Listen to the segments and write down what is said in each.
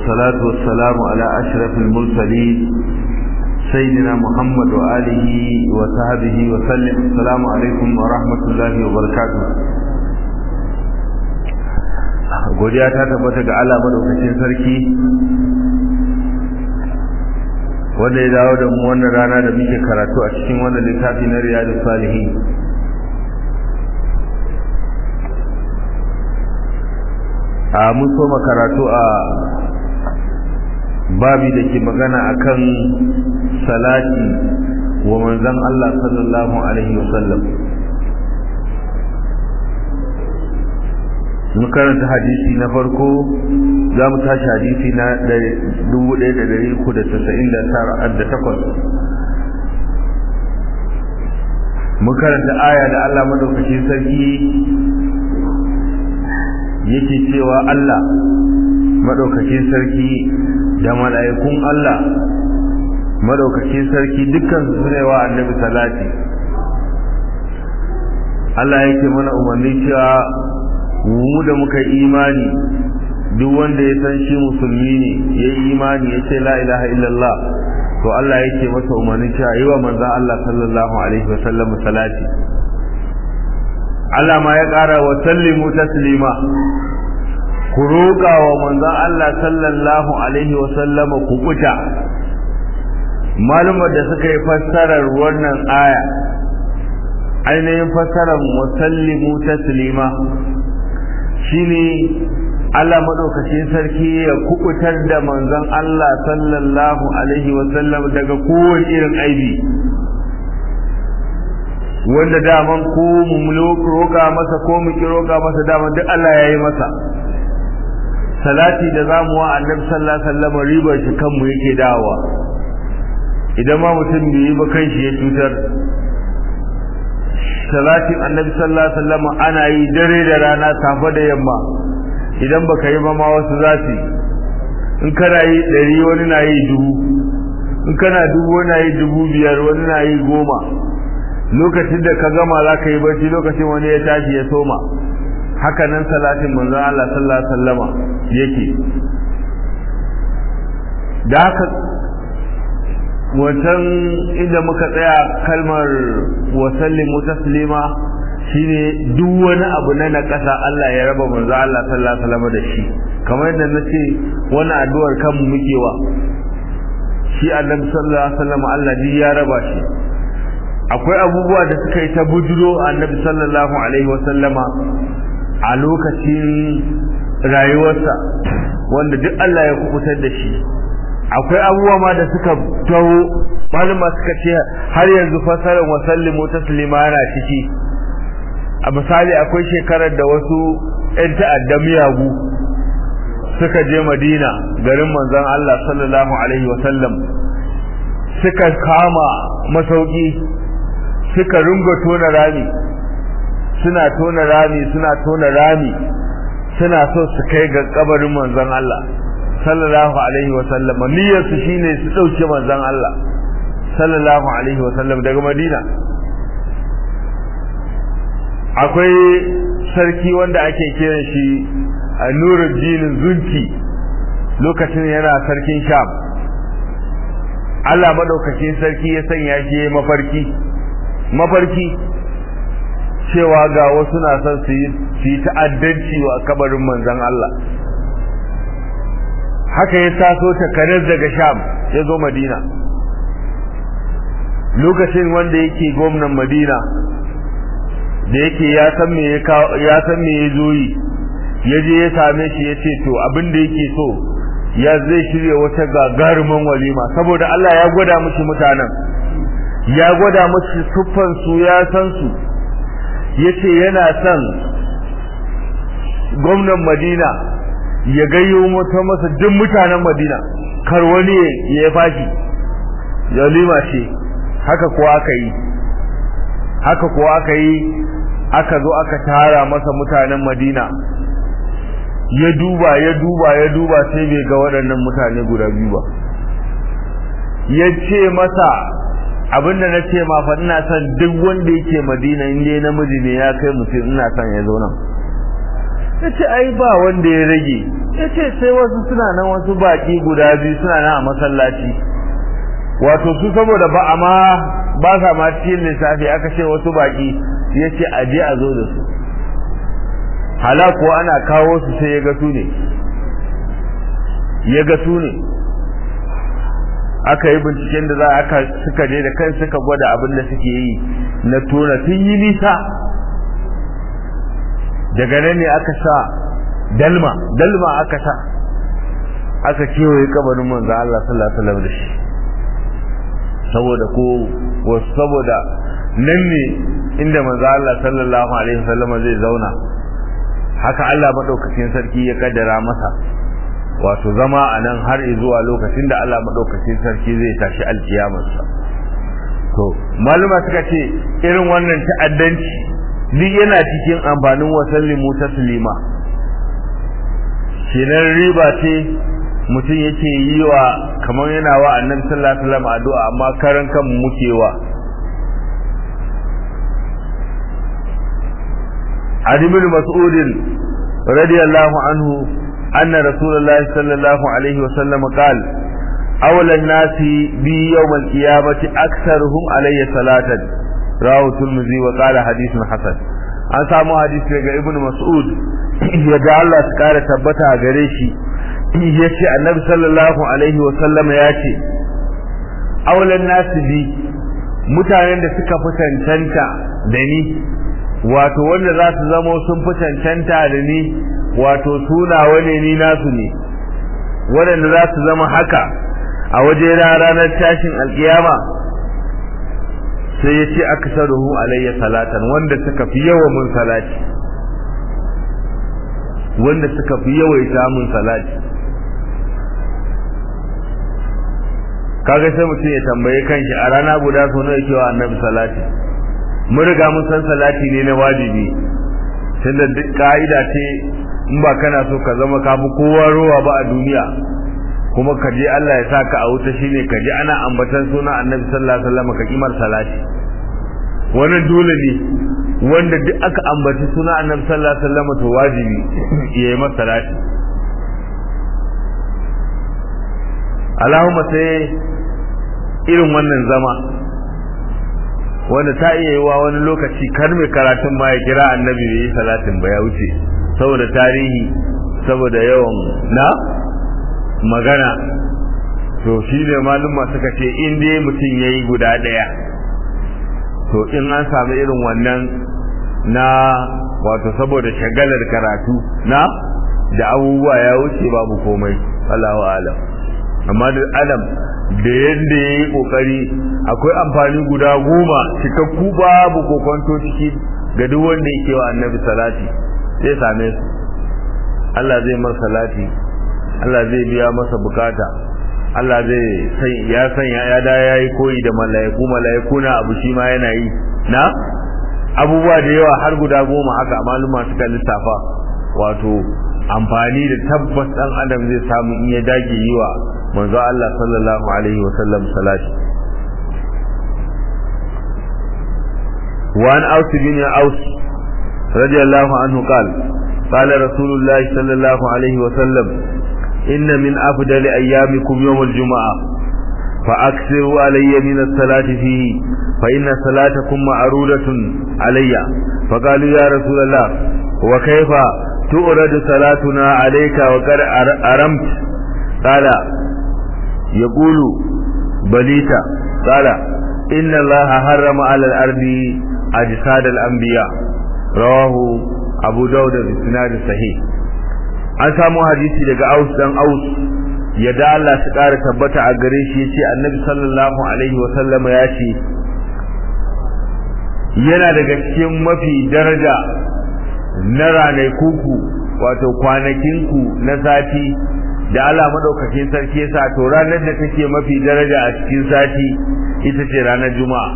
والصلاة والسلام على أشرف المرسلين سيدنا محمد وآله وصحبه وسلم السلام عليكم ورحمة الله وبركاته godiya ta tabbata ga Allah madaukakin sarki wanda ya dawo da mu wannan rana da muke karatu a cikin wannan littafi na riyadu salihin a mun soma karatu a babi da ke magana akan salati wa manzon Allah sallallahu alaihi wasallam mun karanta hadisi na farko za mu tashi hadisi na 1398 mun karanta aya da Allah madaukakin sarki yake cewa Allah madaukakin sarki da mala'ikun Allah madaukakin sarki dukkan su ne wa annabi salati Allah yake mana umarni cewa mu da muka imani duk wanda ya san shi musulmi ne ya yi imani ya ce la ilaha illallah to Allah yake masa umarni cewa yi wa manzan Allah sallallahu alaihi wasallam salati Allah ma ya ƙara wa sallimu taslima ku roƙa wa manzan Allah sallallahu alaihi wasallam ku kuta malumar da suka yi fassarar wannan aya ainihin fassarar musallimu taslima shine Allah madaukakin sarki ya kubutar da manzon Allah sallallahu alaihi wasallam daga kowane irin aibi wanda daman ko mu roƙa masa ko mu ki roƙa masa daman duk Allah ya yi masa salati da zamu wa annabi sallallahu alaihi wasallam ribar shi kanmu yake dawowa idan ma mutum bai yi ba kanshi ya cutar salatin annabi sallallahu alaihi wasallam ana yi dare da rana safe da yamma idan baka yi ba ma wasu za su in kana yi ɗari wani na yi dubu in kana dubu wani na yi dubu biyar wani na yi goma lokacin da ka gama za ka yi barci lokacin wani ya tashi ya soma haka nan salatin manzon Allah sallallahu alaihi wasallama yake da haka wancan inda muka tsaya kalmar wasallimu taslima shine duk wani abu na nakasa Allah ya raba manzo Allah sallallahu alaihi wasallam da shi kamar yadda nace wani addu'ar kanmu muke wa shi Annabi sallallahu alaihi wasallam Allah ji ya raba shi akwai abubuwa da suka yi ta bujuro Annabi sallallahu alaihi wasallama a lokacin rayuwarsa wanda duk Allah ya kubutar da shi akwai abubuwa ma da suka taho malama suka ce har yanzu fasarar wasallimu taslima yana ciki a misali akwai shekarar da wasu 'yan ta'adda miyagu suka je madina garin manzon Allah sallallahu alaihi wasallam suka kama masauki suka runga tona rami suna tona rami suna tona rami suna so su kai ga kabarin manzon Allah sallallahu alaihi wasallam niyyar su shine su dauke manzon Allah sallallahu alaihi wasallam daga madina akwai sarki wanda ake kiran shi a nuruddin zunki lokacin yana sarkin sham Allah madaukakin sarki ya sanya shi mafarki mafarki cewa ga wasu na son su yi ta'addanci wa kabarin manzon Allah haka ya taso takarar daga sham ya zo madina lokacin wanda yake gwamnan madina da yake ya san me ya san me ya zo yi ya je ya same shi ya ce to abin da yake so ya zai shirya wata gagarumin walima saboda Allah ya gwada mishi mutanen ya gwada mishi siffan su ya san su yace yana son gwamnan Madina ya gayyo mata masa duk mutanen Madina kar wani ya fashi walima ce haka kuwa aka yi haka kuwa aka yi aka zo aka tara masa mutanen Madina ya duba ya duba ya duba sai bai ga waɗannan mutane guda biyu ba ya ce masa abinda na ce ma fa ina son duk wanda yake Madina in dai namiji ne ya kai mutum ina son ya zo nan ya ce ai ba wanda ya rage yace sai wasu suna nan wasu baki guda biyu suna nan a masallaci wato su saboda ba amma ba sa ma cikin lissafi aka ce wasu baki yace a je a zo da su halaku ana kawo su sai ya ga su ne ya ga su ne aka yi binciken da za aka suka je da kai suka gwada abin da suke yi na tona sun yi nisa daga nan ne aka sa dalma dalma aka sa aka kewaye kabarin manzo Allah sallallahu alaihi wasallam da shi saboda ko wasu saboda nan ne inda manzo Allah sallallahu alaihi wasallam zai zauna haka Allah madaukakin sarki ya kaddara masa wato zama a nan har zuwa lokacin da Allah madaukakin sarki zai tashi alkiyamarsa to maluma suka ce irin wannan ta'addanci duk yana cikin amfanin wasallimu taslima kenan riba ce mutum yake yi wa kamar yana wa annabi sallallahu alaihi wasallam addu'a amma karan kan muke wa Ali bin Mas'ud radiyallahu anhu anna Rasulullah sallallahu alaihi wasallam qala أولى الناس بي يوم القيامة أكثرهم علي صلاة رواه الترمذي وقال حديث حسن an samu hadisi daga ibn mas'ud yadda Allah su kara tabbata a gare shi ya ce annabi sallallahu alaihi wa sallama ya ce aulan nasu bi mutanen da suka fi cancanta da ni wato wanda za su zama sun fi cancanta da ni wato suna wane ni nasu ne waɗanda za su zama haka a waje ranar tashin alkiyama sai ya ce aka saruhu alayya salatan wanda suka fi yawa mun salati wanda suka fi yawaita mun salati kaga sai mutum ya tambaye kanshi a rana guda so nawa yake wa annabi salati mun riga mun san salati ne na wajibi tunda duk ka'ida ce in ba kana so ka zama ka fi kowa ruwa ba a duniya kuma ka je Allah ya saka a wuta shine ka je ana ambatan sunan Annabi sallallahu alaihi wasallam ka kimar salati wannan dole ne wanda duk aka ambaci sunan Annabi sallallahu alaihi wasallam to wajibi yayi masa salati Allahumma sai irin wannan zama wanda ta iya yi wa wani lokaci kar mai karatun ma ya kira annabi bai yi salatin ba ya wuce saboda tarihi saboda yawan na magana to shi ne malumma suka ce in dai mutum ya yi guda ɗaya to in an samu irin wannan na wato saboda shagalar karatu na da abubuwa ya wuce babu komai Allahu alam amma da adam da yadda ya yi kokari akwai amfani guda goma cikakku babu kokonto ciki ga duk wanda yake wa annabi salati sai same su Allah zai mar salati Allah zai biya masa bukata Allah zai sai ya sanya ya da yayi koyi da malaiku malaiku na abu shi ma yana yi na abubuwa da yawa har guda goma haka maluma suka lissafa wato amfani da tabbas dan adam zai samu in ya dage yi wa manzo Allah sallallahu alaihi wa sallam salati وعن أوس بن أوس رضي الله عنه قال قال رسول الله صلى الله عليه وسلم إن من أفضل أيامكم يوم الجمعة فأكثروا علي من الصلاة فيه فإن صلاتكم معروضة علي فقالوا يا رسول الله وكيف تؤرد صلاتنا عليك وقد أرمت قال يقول بليت قال إن الله حرم على الأرض أجساد الأنبياء رواه أبو داود بسناد صحيح an samu hadisi daga Aus dan Aus yadda Allah su ƙara tabbata a gare shi yace Annabi sallallahu alaihi wa sallam ya ce yana daga cikin mafi daraja na ranaikunku wato kwanakinku na sati da Allah madaukakin sarki yasa to ranar da take mafi daraja a cikin sati ita ce ranar juma'a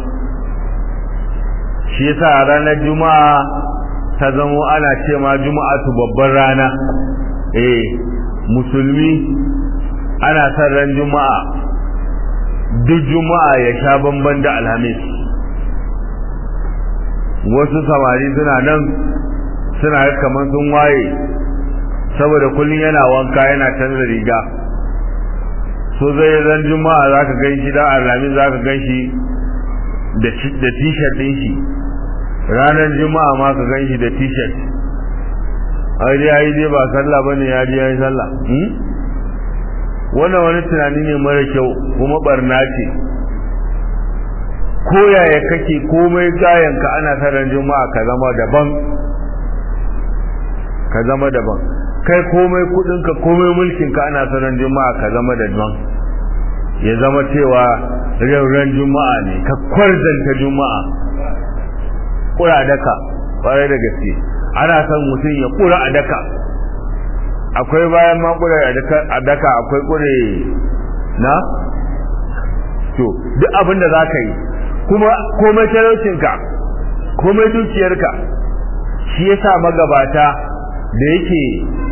shi yasa ranar juma'a ta zamo ana ce ma juma'atu babban rana eh musulmi ana son ran juma'a duk juma'a ya sha bamban da alhamis wasu samari suna nan suna kamar sun waye saboda kullum yana wanka yana canza riga so zai ran juma'a za ka gan shi dan alhamis za ka gan shi da t-shirt ɗin shi ranar juma'a ma ka gan shi da t-shirt ai dai ai dai ba sallah bane ya ji yayi sallah wannan wani tunani ne mara kyau kuma barna ce ko yaya kake komai gayan ka ana sanar juma'a ka zama daban ka zama daban kai komai kudin ka komai mulkin ka ana sanar juma'a ka zama daban ya zama cewa ran juma'a ne ka kwarzanta juma'a kura daka kwarai da gaske ana son mutum ya kura a daka akwai bayan ma kura a daka akwai kure na to duk abin da za ka yi kuma komai talaucinka komai dukiyarka shi yasa magabata da yake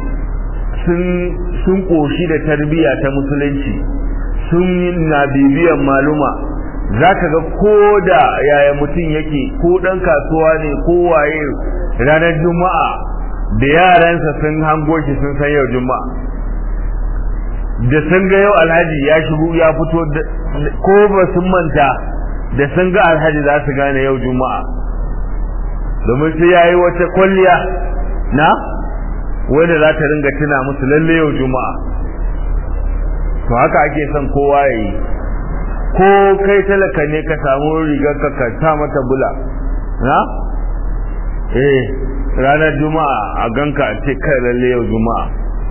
sun koshi da tarbiyya ta musulunci sun na bibiyan maluma za ka ga ko da yaya mutum yake ko ɗan kasuwa ne ko waye ranar juma'a da yaransa sun hango shi sun san yau juma'a da sun ga yau alhaji ya shigo ya fito ko ba sun manta da sun ga alhaji za su gane yau juma'a domin sai ya yi wata kwalliya na wanda za ta ringa tuna musu lalle yau juma'a to haka ake son kowa ya yi ko kai talaka ne ka samu rigar ka ka sa mata bula na eh ranar juma'a a ganka a ce kai lalle yau juma'a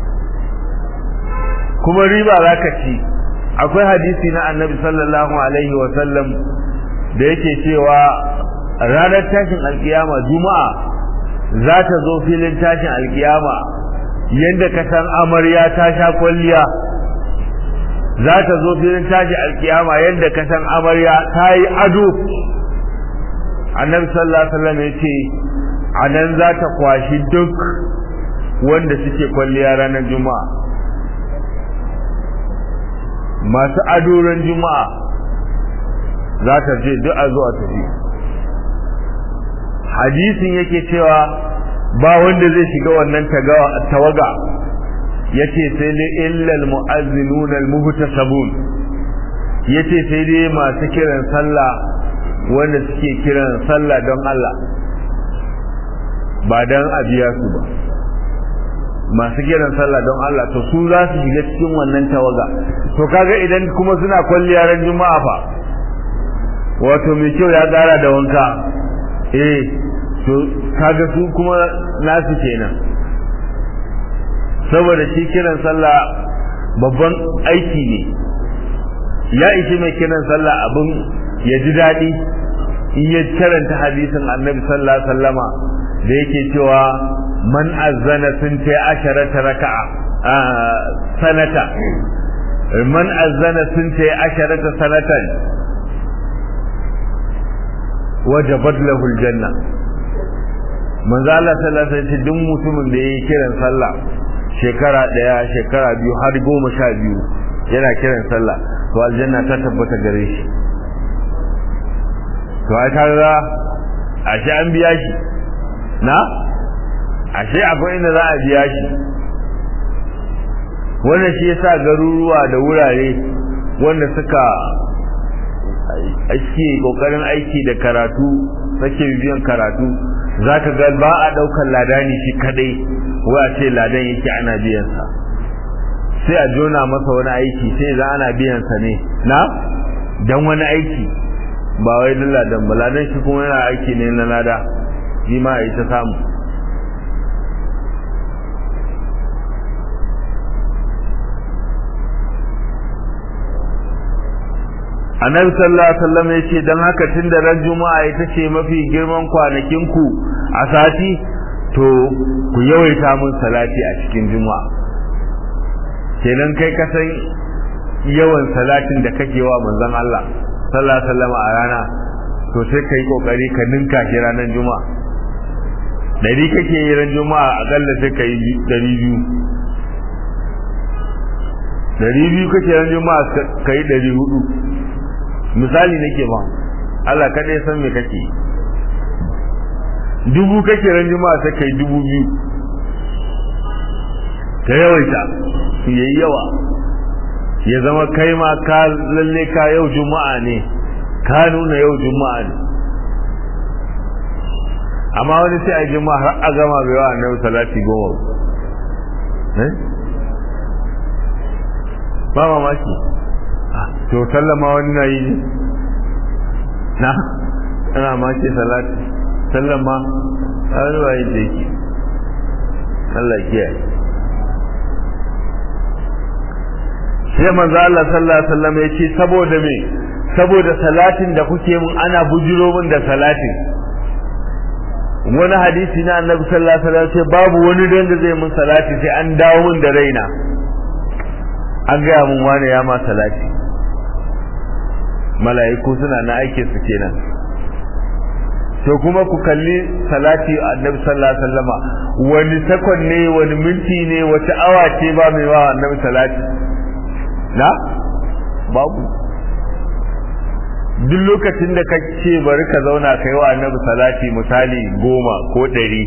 kuma riba za ka ci akwai hadisi na annabi sallallahu alaihi wa sallam da yake cewa ranar tashin alkiyama juma'a za ta zo filin tashin alkiyama yadda ka san amarya ta sha kwalliya za ta zo filin tashin alkiyama yadda ka san amarya ta yi ado annabi sallallahu alaihi wasallam ya ce a nan za ta kwashi duk wanda suke kwalliya ranar juma'a masu adoran juma'a za ta ce duk a zuwa tafi hadisin yake cewa ba wanda zai shiga wannan tawaga yace sai dai illal mu'azzinuna almuhtasabun yace sai dai masu kiran sallah wanda suke kiran sallah don Allah ba don a biya su ba masu kiran sallah don Allah to su za su shiga cikin wannan tawaga to kaga idan kuma suna kwalliya ran juma'a fa wato mai kyau ya tsara da wanka eh to kaga su kuma nasu kenan saboda shi kiran sallah babban aiki ne ya ishi mai kiran sallah abin ya ji daɗi in ya karanta hadisin annabi sallallahu alaihi wasallama da yake cewa man azzana sun ta asharata raka'a sanata man azzana sun ta asharata sanatan wajabat lahu aljanna manzo Allah sallallahu alaihi wasallam duk mutumin da yayi kiran sallah shekara daya shekara biyu har goma sha biyu yana kiran sallah to aljanna ta tabbata gare shi to ai kaga ashe an biya shi na ashe akwai inda za a biya shi wannan shi yasa garuruwa da wurare wanda suka ake kokarin aiki da karatu sake biyan karatu zaka ga ba a daukar ladani shi kadai wa ce ladan yake ana biyan sa sai a jona masa wani aiki sai za ana biyan sa ne na dan wani aiki ba wai ladan ba ladan shi kuma yana aiki ne na lada shi ma ya ta samu annabi sallallahu alaihi wasallam yace dan haka tunda ran juma'a ita ce mafi girman kwanakin ku a sati to ku yawaita mun salati a cikin juma'a kenan kai ka san yawan salatin da kake wa manzon Allah sallallahu alaihi wasallam a rana to sai kai kokari ka ninka shi ranar juma'a dari kake yi ran juma'a akalla sai kai dari biyu dari biyu kake ran juma'a kai dari hudu misali nake ba Allah kada ya san me kake dubu kake ran juma'a sai kai dubu biyu ka yawaita yayi yawa ya zama kai ma ka lalle ka yau juma'a ne ka nuna yau juma'a ne amma wani sai a juma'a har a gama bai wa annabi salati goma eh ba mamaki to sallama wani na yi na ana ma ce salati sallama a wani waye da yake Allah kiyaye sai manzo Allah sallallahu alaihi wasallam ya ce saboda me saboda salatin da kuke mun ana bujiro mun da salatin wani hadisi na annabi sallallahu alaihi wasallam ce babu wani da zai mun salati sai an dawo mun da raina an gaya mun wani ya ma salati mala'iku suna na aike su kenan to kuma ku kalli salati annabi sallallahu alaihi wasallama wani sakon ne wani minti ne wata awa ce ba mai wa annabi salati na babu duk lokacin da kace bari ka zauna kai wa annabi salati misali goma ko ɗari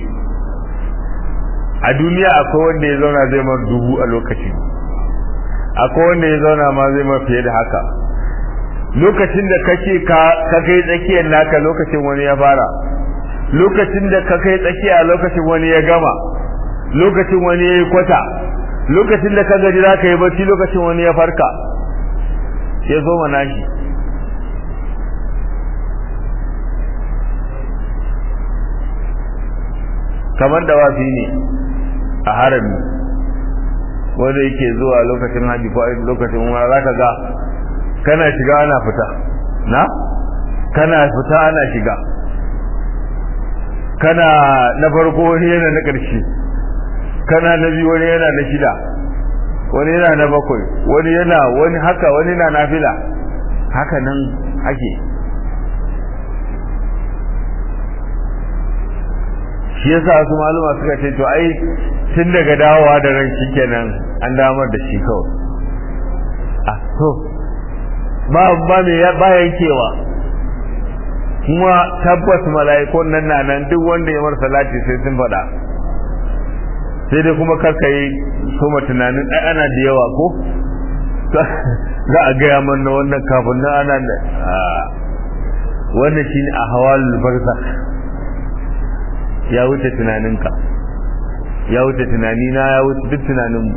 a duniya akwai wanda ya zauna zai mar dubu a lokaci akwai wanda ya zauna ma zai mar fiye da haka lokacin da kake ka kai tsakiyar naka lokacin wani ya fara lokacin da ka kai tsakiya lokacin wani ya gama lokacin wani ya yi kwata lokacin da ka gaji za ka yi bacci lokacin wani ya farka ya zo mana shi kamar da wafi ne a harami wanda yake zuwa lokacin haji ko lokacin umara za ka ga kana shiga ana fita na kana fita ana shiga kana na farko wani yana na ƙarshe kana na biyu wani yana na shida wani yana na bakwai wani yana wani haka wani na nafila haka nan ake shi yasa su maluma suka ce to ai tun daga dawowa da ran shi kenan an damar da shi kawai a to ba ba me ya ba yankewa kuma tabbas mala'ikun nan na nan duk wanda ya mar salati sai sun faɗa sai dai kuma karka yi soma tunanin ai ana da yawa ko za a gaya mana wannan kafin nan ana da wannan shine a hawalul barzakh ya wuce tunaninka ya wuce tunanina ya wuce duk tunaninmu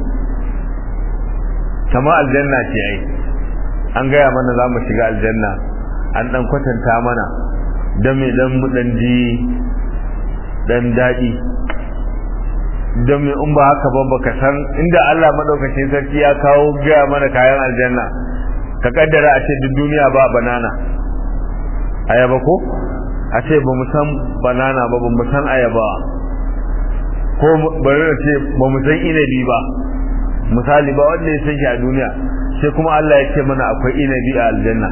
kama aljanna ce ai an gaya mana za mu shiga aljanna an dan kwatanta mana don mai dan mu dan ji dan daɗi don mai in ba haka ba baka san inda Allah madaukakin sarki ya kawo gaya mana kayan aljanna ka kaddara a ce duk duniya ba banana ayaba ko a ce ba mu san banana ba ba mu san ayaba ko bari na ce ba mu san inabi ba misali ba wanda ya san shi a duniya sai kuma Allah ya ce mana akwai inabi a aljanna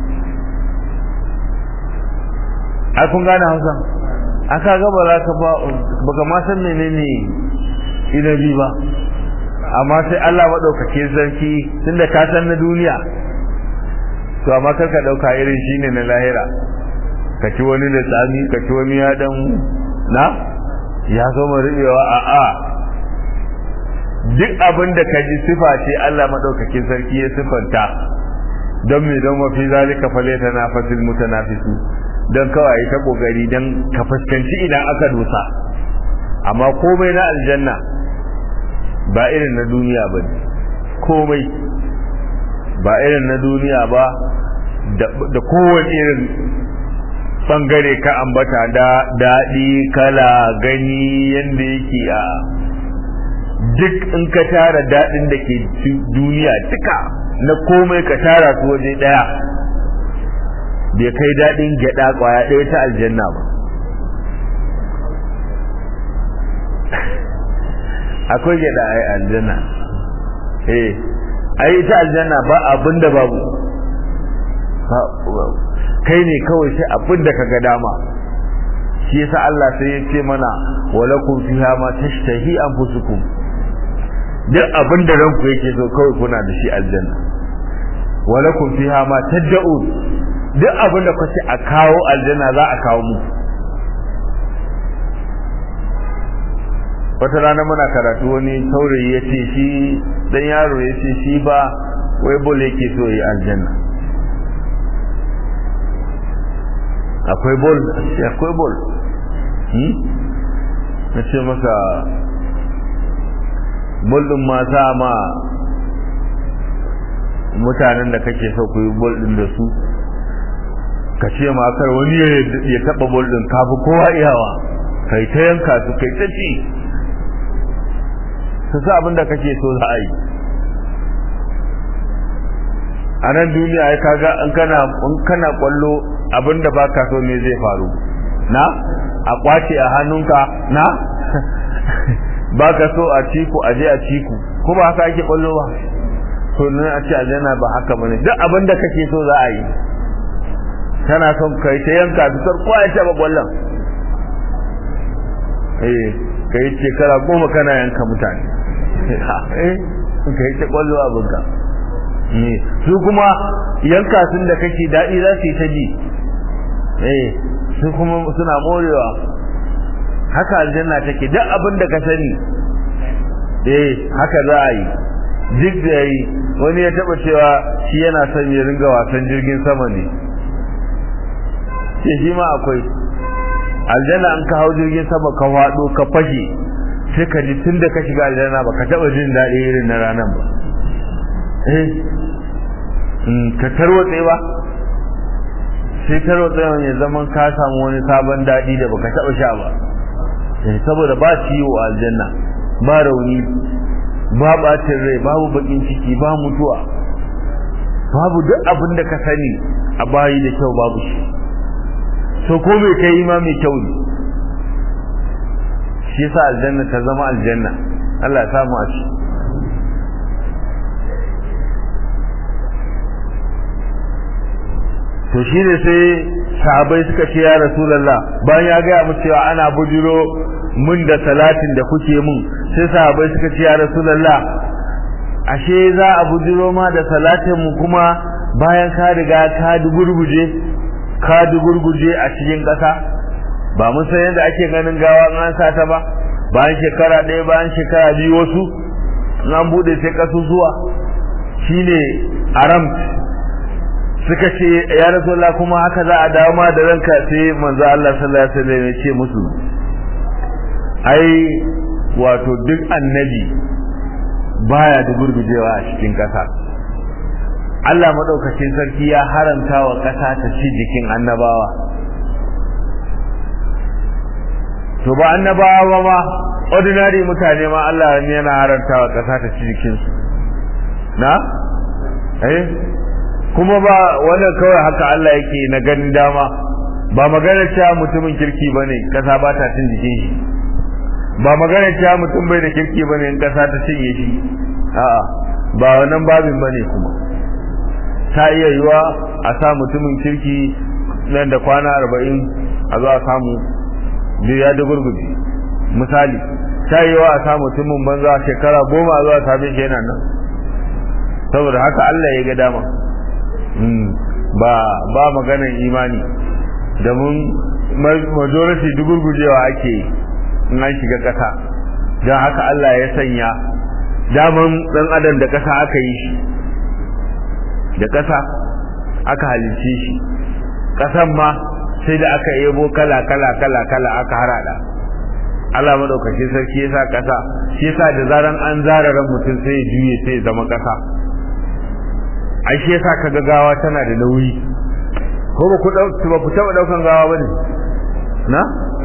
ai kun gane Hausa aka ga ba za ka ba baka ma san menene inabi ba amma sai Allah madaukake sarki tunda ka san na duniya to amma kar ka dauka irin shine na lahira ka ci wani da tsami ka ci wani ya dan na ya zo mu ribewa a a duk abin da ka ji sifa ce Allah madaukakin sarki ya sifanta don me don mafi zalika faleta na fasil mutanafisu don kawai ta kokari don ka fuskanci idan aka dosa amma komai na aljanna ba irin na duniya ba ne komai ba irin na duniya ba da kowane irin bangare ka ambata da daɗi kala gani yadda yake a duk in ka tara daɗin da ke duniya duka na komai ka tara su waje ɗaya bai kai daɗin gyaɗa ƙwaya ɗaya ta aljanna ba akwai gyaɗa a aljanna eh ai ita aljanna ba abin da babu kai ne kawai sai abin da kaga dama shi yasa Allah sai ya ce mana walakum fiha ma tashtahi anfusukum duk abin da ranku yake so kawai kuna da shi aljanna walakum fiha ma tad'un duk abin da kace a kawo aljanna za a kawo mu wata rana muna karatu wani saurayi ya ce shi dan yaro ya ce shi ba wai bol yake so yi aljanna akwai bol akwai bol na ce masa bol din ma sa ma mutanen da kake so ku yi bol din da su ka ce ma kar wani ya taba bol din kafi kowa iyawa kai ta yanka su kai ta ci su sa abin da kake so za a yi a nan duniya ya kaga in kana in kana kwallo abin da baka so ne zai faru na a kwace a hannunka na baka so a ciku a je a ciku ko ba haka ake kwallo ba to nan a ce aljanna ba haka bane duk abin da kake so za a yi kana son kai ta yanka su kar kowa ya taba kwallon eh kai shekara goma kana yanka mutane eh kai ta kwallo abinka ne su kuma yanka sun da kake daɗi za su yi ta ji eh su kuma suna morewa haka aljanna take duk abin da ka sani eh haka za a yi duk da yi wani ya taba cewa shi yana son ya ringa wasan jirgin sama ne ce shi ma akwai aljanna an ka hau jirgin sama ka faɗo ka fashe sai ka ji tun da ka shiga aljanna ba ka taɓa jin daɗi irin na ranar ba eh ka tarwatse ba sai tarwatse ya zaman ka samu wani sabon daɗi da baka taɓa sha ba saboda ba ciwo a aljanna ba rauni ba ɓacin rai babu bakin ciki ba mutuwa babu duk abin da ka sani a bayi da kyau babu shi so ko mai kai ma mai kyau ne shi yasa aljanna ta zama aljanna Allah ya samu a ci to shi ne sai sahabai suka ce ya rasulullah bayan ya gaya mu cewa ana bujiro mun da salatin da kuke mun sai sahabai suka ce ya rasulullah ashe za a bujiro ma da salatin mu kuma bayan ka riga ka dugurguje ka dugurguje a cikin ƙasa ba mun san yadda ake ganin gawa an sa ta ba bayan shekara ɗaya bayan shekara biyu wasu an buɗe sai ƙasusuwa shine aram suka ce ya rasulullah kuma haka za a dawo ma da ranka sai manzo Allah sallallahu alaihi wasallam ya ce musu ai wato duk annabi baya da gurgujewa a cikin ƙasa Allah madaukakin sarki ya haramta wa ƙasa ta ci jikin annabawa to ba annabawa ma ordinary mutane ma Allah ne yana haramta wa ƙasa ta ci jikinsu na eh kuma ba wannan kawai haka Allah yake na ganin dama ba magana cewa mutumin kirki bane kasa ba ta cin jikin shi ba magana cewa mutum bai da kirki bane in kasa ta cinye shi a'a ba wannan babin bane kuma ta iya yiwa a sa mutumin kirki nan da kwana arba'in a zo a samu biyu ya gurguje misali ta iya yiwa a sa mutumin banza shekara goma a zo a same shi yana nan saboda haka Allah ya ga dama ba ba maganar imani domin majority dugurgujewa ake in an shiga ƙasa don haka Allah ya sanya daman ɗan adam da ƙasa aka yi shi da ƙasa aka halice shi ƙasan ma sai da aka yabo kala kala kala kala aka harada Allah madaukaki sarki yasa ƙasa shi yasa da zaran an zara ran mutum sai ya juye sai ya zama ƙasa ai shi yasa kaga gawa tana da nauyi ko ba ku dauki ba ku taba daukan gawa bane na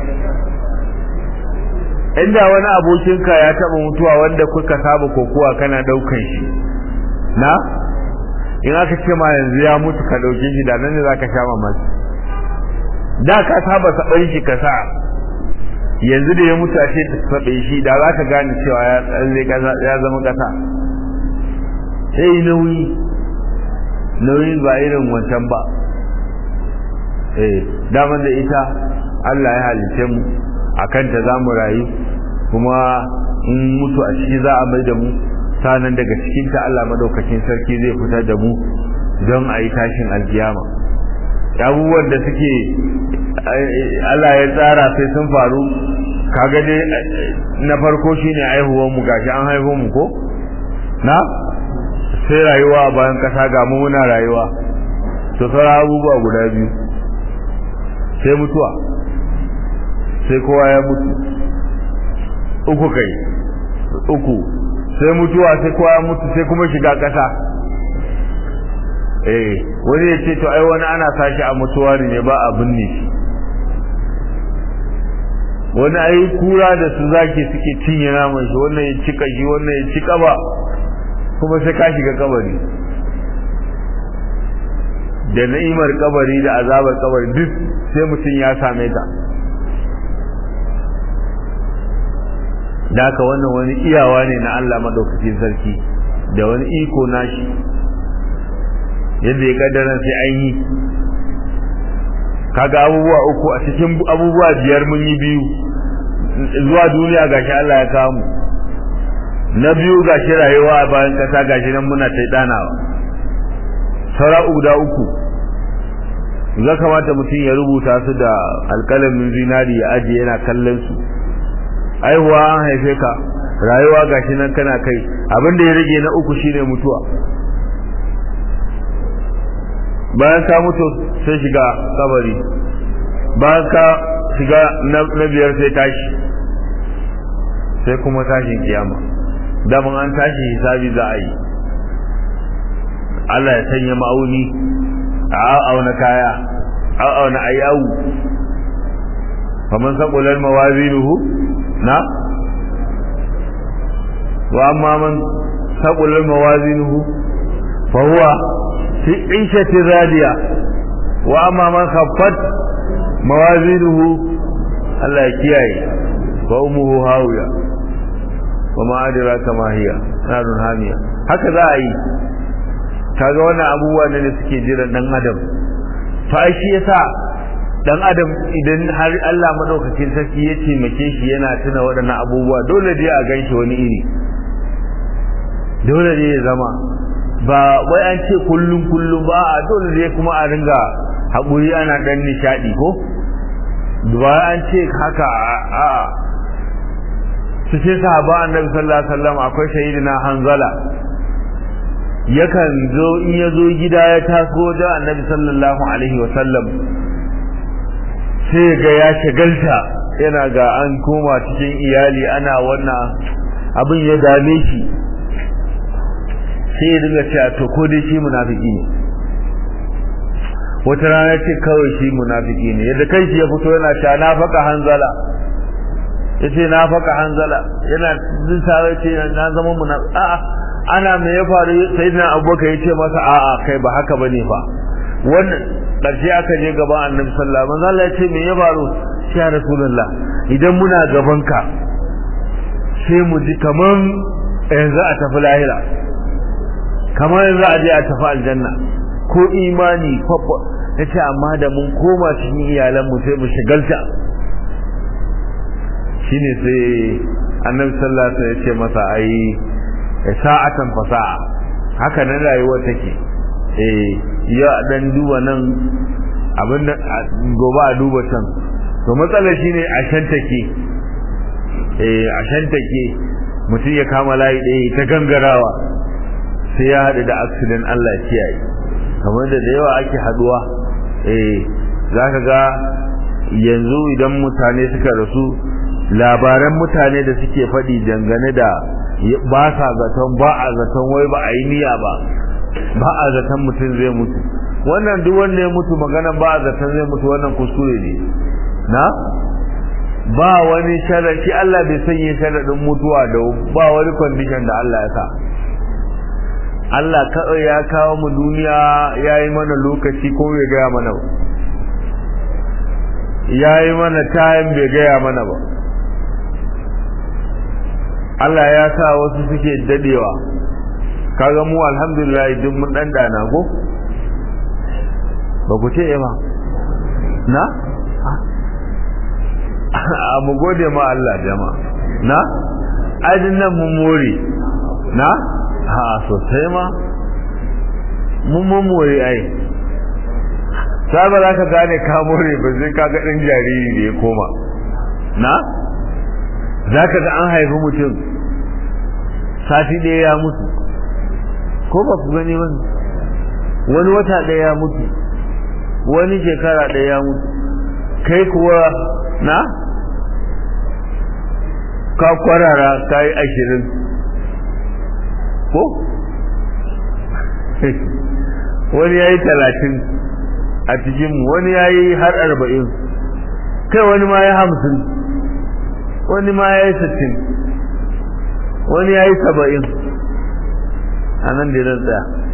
inda wani abokinka ya taba mutuwa wanda kuka saba kokuwa kana daukan shi na in aka ce ma yanzu ya mutu ka dauke shi da nan ne zaka sha mamaki da ka saba saban shi ka sa yanzu da ya mutu a ce ta sabe shi da zaka gane cewa ya tsalle ya zama kasa sai nauyi nauyin ba irin wancan ba eh daman da ita Allah ya halice mu akan ta zamu rayu kuma in mutu a ciki za a mai da mu sanan daga cikin ta Allah madaukakin sarki zai fitar da mu don a yi tashin alkiyama abubuwan da suke Allah ya tsara sai sun faru kaga dai na farko shine aihuwar mu gashi an haihu mu ko na sai rayuwa bayan kasa ga mu muna rayuwa to sauran abubuwa guda biyu sai mutuwa sai kowa ya mutu uku kai uku sai mutuwa sai kowa ya mutu sai kuma shiga kasa eh wani ya ce to ai wani ana sashi a mutuwa ne ba a binne shi wani ai kura da su zaki suke cinye naman shi wannan ya cika shi wannan ya cika ba kuma sai ka shiga kabari da na'imar kabari da azabar kabari duk sai mutum ya same ta da haka wannan wani iyawa ne na Allah madaukakin sarki da wani iko nashi yadda ya kaddara sai an yi kaga abubuwa uku a cikin abubuwa biyar mun yi biyu zuwa duniya gashi Allah ya kawo mu na biyu gashi rayuwa a bayan kasa gashi nan muna ta danawa saura guda uku za kamata mutum ya rubuta su da alƙalamin zinari ya ajiye yana kallon su aihuwa an haife ka rayuwa gashi nan kana kai abin da ya rage na uku shine mutuwa bayan ka mutu sai shiga kabari bayan ka shiga na biyar sai tashi sai kuma tashin kiyama daman an tashi hisabi za a yi Allah ya sanya ma'auni a auna kaya a auna ayyawu faman saqulan mawazinuhu na wa amma man saqulan mawazinuhu fa huwa fi ishati radiya wa amma man khaffat mawazinuhu Allah ya kiyaye fa umuhu hawiya wa ma adraka ma hiya narun hamiya haka za a yi kaga wannan abubuwa ne da suke jiran dan adam to ai shi yasa dan adam idan har Allah madaukakin sarki ya taimake shi yana tuna waɗannan abubuwa dole dai a ganshi wani iri dole ne ya zama ba wai an ce kullum kullum ba a dole ne kuma a ringa haƙuri ana dan nishadi ko ba an ce haka a su ce sahaba annabi sallallahu alaihi wasallam akwai sayyidina hanzala yakan zo in ya zo gida ya taso da annabi sallallahu alaihi wasallam sai ga ya shagalta yana ga an koma cikin iyali ana wannan abin ya dame shi sai ya dinga cewa to ko dai shi munafiki ne wata rana ce kawai shi munafiki ne yadda kai shi ya fito yana cewa na faka hanzala yace na faka hanzala yana jin tare ce na zama munafiki a'a ana me ya faru sayyidina abubakar yace masa a'a kai ba haka bane fa wannan karshe aka je gaban annabi sallallahu alaihi wasallam Allah ya ce me ya faru ya rasulullah idan muna gaban ka sai mu ji kaman yanzu a tafi lahira kamar yanzu a je a tafi aljanna ko imani kwakwa yace amma da mun koma cikin iyalan mu sai mu shigalta shine sai annabi sallallahu alaihi wasallam ya ce masa ai sa'atan fasa'a haka nan rayuwar take eh ya dan duba nan abin da gobe a duba can to matsalar shine a shan take eh a shan take mutum ya kama layi ɗaya ta gangarawa sai ya haɗu da accident Allah kiyaye kamar da da yawa ake haduwa eh zaka ga yanzu idan mutane suka rasu labaran mutane da suke faɗi dangane da ba sa zaton ba a zaton wai ba a yi niyya ba ba a zaton mutum zai mutu wannan duk wanda ya mutu magana ba a zaton zai mutu wannan kuskure ne na ba wani sharadi Allah bai sanya sharadin mutuwa da ba wani condition da Allah ya sa Allah kawai ya kawo mu duniya ya yi mana lokaci ko bai gaya mana ba ya yi mana time bai gaya mana ba Allah ya sa wasu suke dadewa kaga mu alhamdulillah duk mun dan dana go ba ku ce ba na a mu gode ma Allah jama'a na aidin nan mun more na ha sosai ma mun mun more ai sai ba za ka gane ka more ba sai ka ga dan jariri da ya koma na za ka ga an haifi mutum sati ɗaya ya mutu ko ba ku gani wani wani wata ɗaya ya mutu wani shekara ɗaya ya mutu kai kuwa na ka kwarara ka yi ashirin ko wani ya yi talatin a cikinmu wani ya yi har arba'in kai wani ma ya hamsin wani ma ya yi sittin wani ya yi saba'in a nan da ya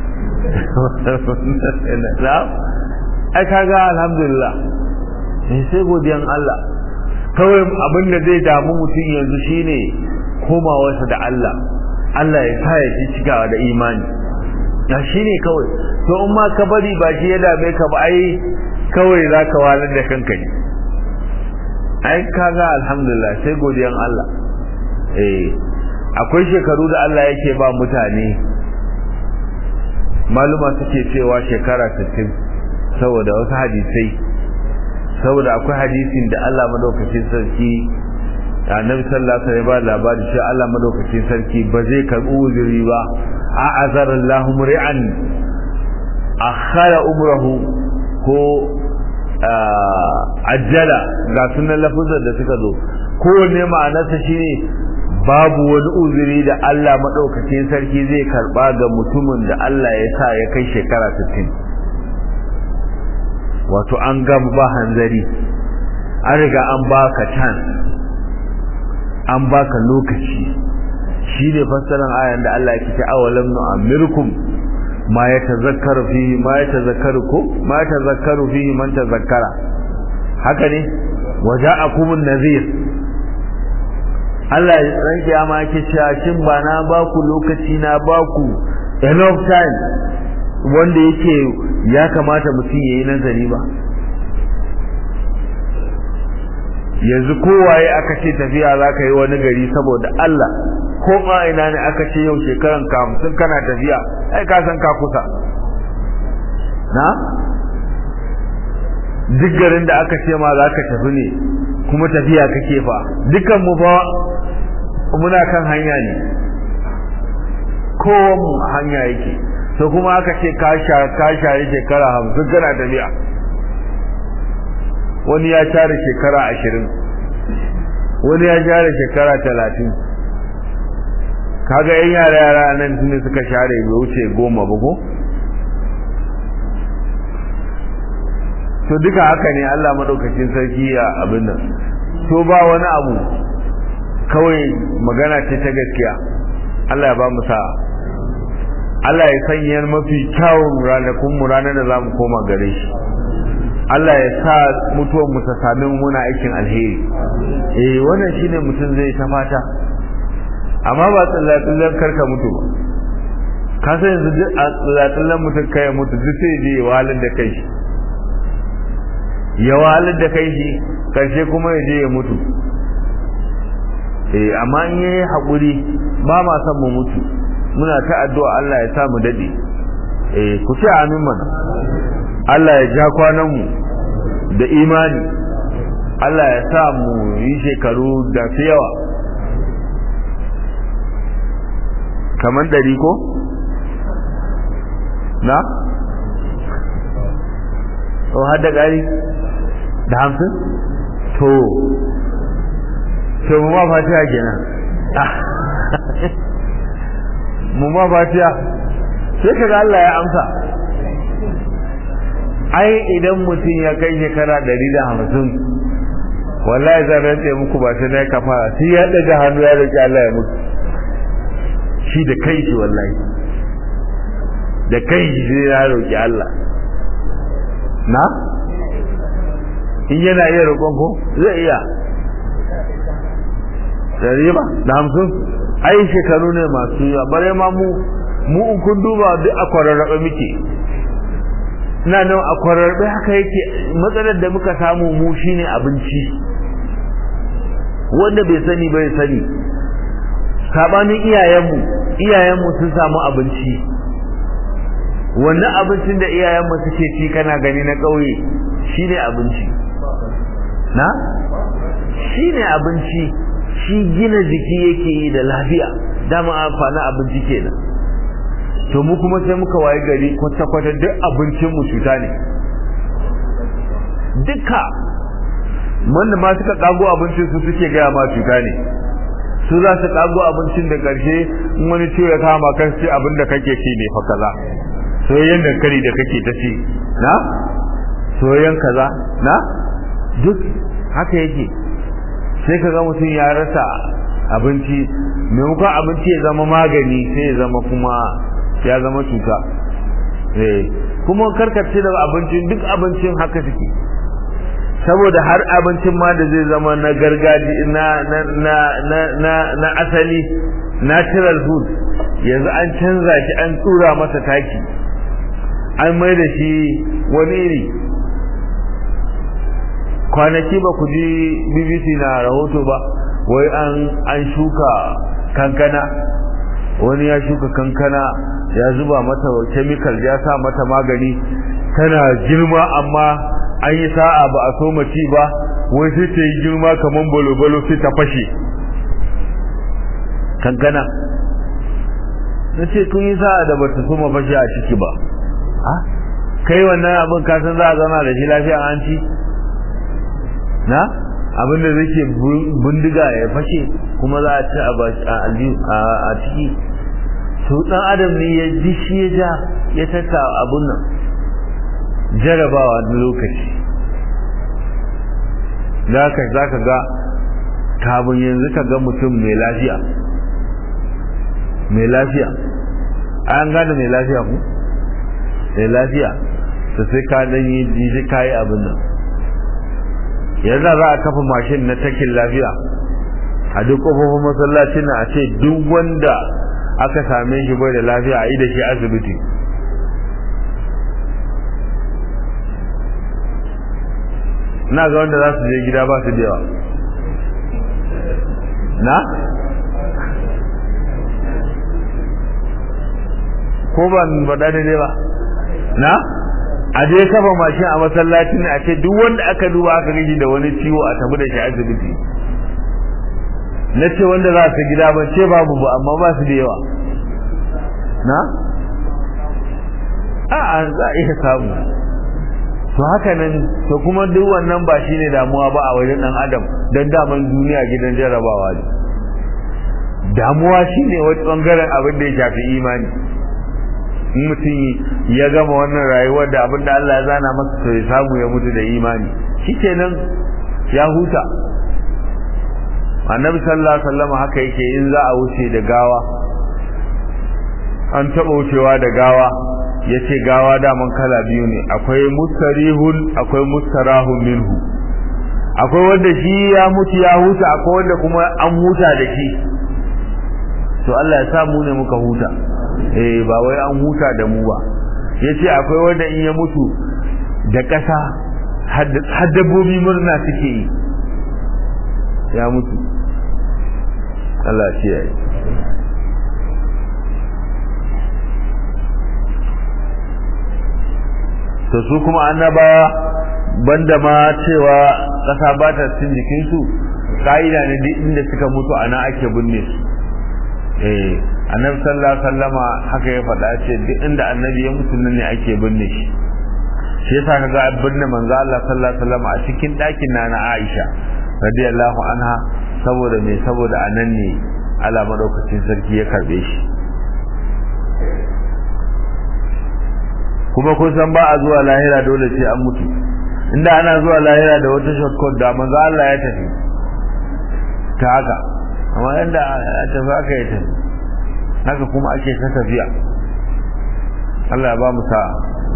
tsaya ai kaga alhamdulillah sai godiyan Allah kawai abin da zai damu mutum yanzu shine komawarsa da Allah Allah ya sa ya ci cikawa da imani ya shine kawai to in ma ka bari ba shi ya dame ka ba ai kawai za ka walar da kanka ne ai kaga alhamdulillah sai godiyan Allah eh akwai shekaru da Allah yake ba mutane maluma suke cewa shekara 60 saboda wasu hadisai saboda akwai hadisin da Allah madaukakin sarki annabi sallallahu alaihi wasallam ba labari shi Allah madaukakin sarki ba zai karbi uzuri ba a azar Allahu mur'an akhara umrahu ko ajjala ga sunan lafuzar da suka zo kowanne ma'anarsa shine babu wani uzuri da Allah madaukakin sarki zai karba ga mutumin da Allah ya sa ya kai shekara 60 wato an gama ba hanzari an riga an baka chance an baka lokaci shi ne fassarar ayan da Allah yake ce awalam nu'amirkum ma yatazakkaru fihi ma yatazakkaru ko ma yatazakkaru fihi man tazakkara haka ne waja'akumun nadhir Allah ya ran kiyama yake cewa shin ba na baku lokaci na baku enough time wanda yake ya kamata mutum yayi nazari ba yanzu kowaye aka ce tafiya za ka yi wani gari saboda Allah ko ma ina ne aka ce yau shekaran ka hamsin kana tafiya ai ka san ka kusa na duk garin da aka ce ma za ka tafi ne kuma tafiya kake fa dukan mu fa muna kan hanya ne kowan hanya yake to kuma aka ce ka share shekara hamsin kana tafiya wani ya share shekara ashirin wani ya share shekara talatin kaga yan yara yara nan su ne suka share bai wuce goma ba ko to duka haka ne Allah madaukakin sarki ya abin nan to ba wani abu kawai magana ce ta gaskiya Allah ya ba mu sa'a Allah ya sanya mafi kyawun ranakun mu ranar da zamu koma gare shi Allah ya sa mutuwar mu ta sami muna aikin alheri eh wannan shine mutum zai ta fata amma ba tsallatsallan karka mutu ba ka san yanzu duk a tsallatsallan mutum kai mutu duk sai je ya wahalar da kai shi ya wahalar da kai shi karshe kuma ya je ya mutu eh amma in yayi hakuri ba ma san mu mutu muna ta addu'a Allah ya sa mu dade eh ku ce amin mana Allah ya ja kwanan mu da imani Allah ya sa mu yi shekaru da fi yawa kamar ɗari ko? na? o har da ƙari da hamsin? to to mu ma fatiha kenan mu ma fatiha sai ka ga Allah ya amsa ai idan mutum ya kai shekara ɗari da hamsin wallahi zan rantse muku ba sai na kafara sai ya ɗaga hannu ya roƙi Allah ya mutu shi da kai shi wallahi da kai shi sai ya roƙi Allah na in yana iya roƙon ko zai iya dari ba da hamsin ai shekaru ne masu yawa bare ma mu mu in kun duba duk a kwararrabe muke ina nan a kwararrabe haka yake matsalar da muka samu mu shine abinci wanda bai sani bai sani sabanin iyayenmu iyayenmu sun samu abinci wannan abincin da iyayenmu suke ci kana gani na ƙauye shine abinci na shine abinci shi gina jiki yake yi da lafiya dama amfanin abinci kenan to mu kuma sai muka waye gari kwata-kwata duk abincin mu cuta ne duka wanda ma suka kago abincin su suke gaya ma cuta ne su za su kago abincin da karshe in wani ciwo ya kama kan ce abin da kake ci ne fa kaza soyayyen dankali da kake ta ci na soyayyen kaza na duk haka yake sai ka ga mutum ya rasa abinci maimakon abinci ya zama magani sai ya zama kuma ya zama cuta kuma karkace da abincin duk abincin haka suke saboda har abincin ma da zai zama na gargaji na na na na na na asali natural food yanzu an canza shi an tura masa taki an mai da shi wani iri kwanaki ba ku ji bbc na rahoto ba wai an an shuka kankana wani ya shuka kankana ya zuba mata chemical ya sa mata magani tana girma amma an yi sa'a ba a so ci ba wai sai ta yi girma kamar balo-balo sai ta fashe kankana na ce kun yi sa'a da bata so fashe a ciki ba kai wannan abin kasan za a zama da shi lafiya an ci na abin da zai bindiga ya fashe kuma za a ci a ciki to dan adam ne ya ji shi ya ja ya taka abun nan jarabawa da lokaci da ka za ka ga kabin yanzu ka ga mutum mai lafiya mai lafiya an gane mai lafiya ku mai lafiya to sai ka dan yi jiji kayi abin nan yanzu za a kafa mashin na takin lafiya a duk kofofin masallacin na a ce duk wanda aka same shi bai da lafiya a yi da shi asibiti na ga wanda za su je gida ba su da yawa na? ko ban faɗa daidai ba na? a je kafa mashin a masallacin a ce duk wanda aka duba aka gaji da wani ciwo a tabi da shi asibiti na ce wanda za su gida ban ce babu ba amma ba su da yawa na? a za a iya samu to haka nan to kuma duk wannan ba shi ne damuwa ba a wajen ɗan adam don daman duniya gidan jarabawa ne damuwa shi ne wani ɓangaren abin da ya shafi imani in mutum ya gama wannan rayuwar da abin da Allah ya zana masa to ya samu ya mutu da imani shi kenan ya huta annabi sallallahu alaihi wasallam haka yake in za a wuce da gawa an taba wucewa da gawa yace gawa daman kala biyu ne akwai mustarihun akwai mustarahun minhu akwai wanda shi ya mutu ya huta akwai wanda kuma an huta da shi to Allah ya sa mu ne muka huta eh ba wai an huta da mu ba yace akwai wanda in ya mutu da ƙasa har dabbobi murna suke yi ya mutu Allah shi ya yi to su kuma annabawa banda ma cewa ƙasa ba ta cikin jikinsu ka'ida ne duk inda suka mutu a nan ake binne su eh annabi sallallahu alaihi wasallama haka ya faɗa ce duk inda annabi ya mutu nan ne ake binne shi shi yasa kaga binne manzo Allah sallallahu alaihi wasallama a cikin ɗakin na na Aisha radiyallahu anha saboda me saboda anan ne Allah madaukakin sarki ya karbe shi kuma kun san ba a zuwa lahira dole sai an mutu inda ana zuwa lahira da wata shortcut da manzo Allah ya tafi ta haka amma yanda ya tafi haka ya tafi haka kuma ake ta tafiya Allah ya ba mu sa'a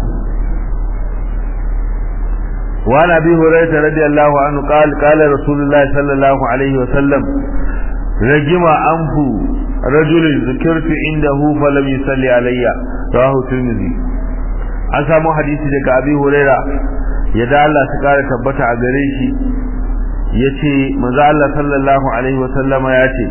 وعن ابي هريره رضي الله عنه قال قال رسول الله صلى الله عليه وسلم رجم انف رجل ذكرت عنده فلم يصلي علي رواه الترمذي an samu hadisi daga abi huraira yadda Allah ta kare tabbata a gare shi yace manzo Allah sallallahu alaihi wa sallama yace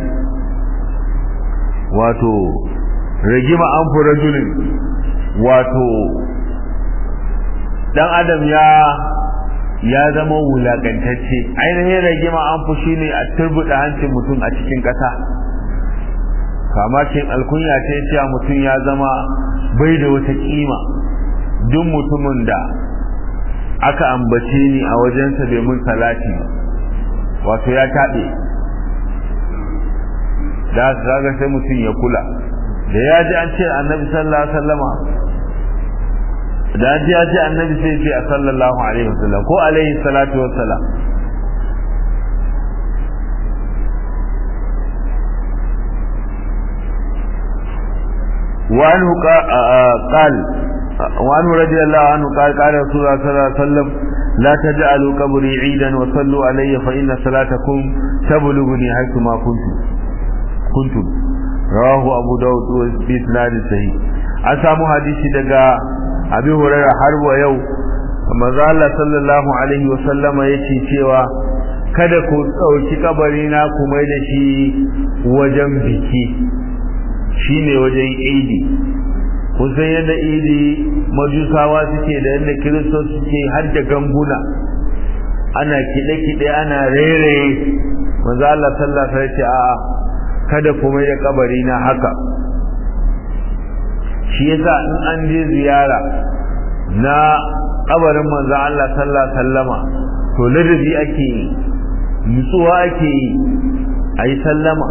wato ragima anfu rajulin wato dan adam ya ya zama wulakantacce ainihin rigima an fushi ne a turbuɗe hancin mutum a cikin ƙasa kama ce alkunya ce cewa mutum ya zama bai da wata kima duk mutumin da aka ambace ni a wajensa bai mun salati wato ya taɓe da zaga sai mutum ya kula da ya ji an ce annabi sallallahu alaihi wasallama da ji ya ji annabi sai ce a sallallahu alaihi wasallam ko alaihi salatu wassalam وعنه قال وعنه رضي الله عنه قال قال رسول الله صلى الله عليه وسلم لا تجعلوا قبري عيدا وصلوا علي فإن صلاتكم تبلغني حيث ما كنتم كنتم رواه أبو داود بإسناد صحيح أسامو حديثي دقا أبي هريرة حرب ويو manzo Allah sallallahu alaihi wa sallama yace cewa kada ku dauki kabarina ku mai da shi wajen biki shine wajen idi kusan yadda idi majusawa suke da yadda kiristoci suke har da ganguna ana kiɗe-kiɗe ana rairaye manzo Allah sallallahu alaihi wasallam a'a kada ku mai da kabari na haka shi yasa in an je ziyara na kabarin manzo Allah sallallahu alaihi wasallama to ladabi ake yi nutsuwa ake yi ayi sallama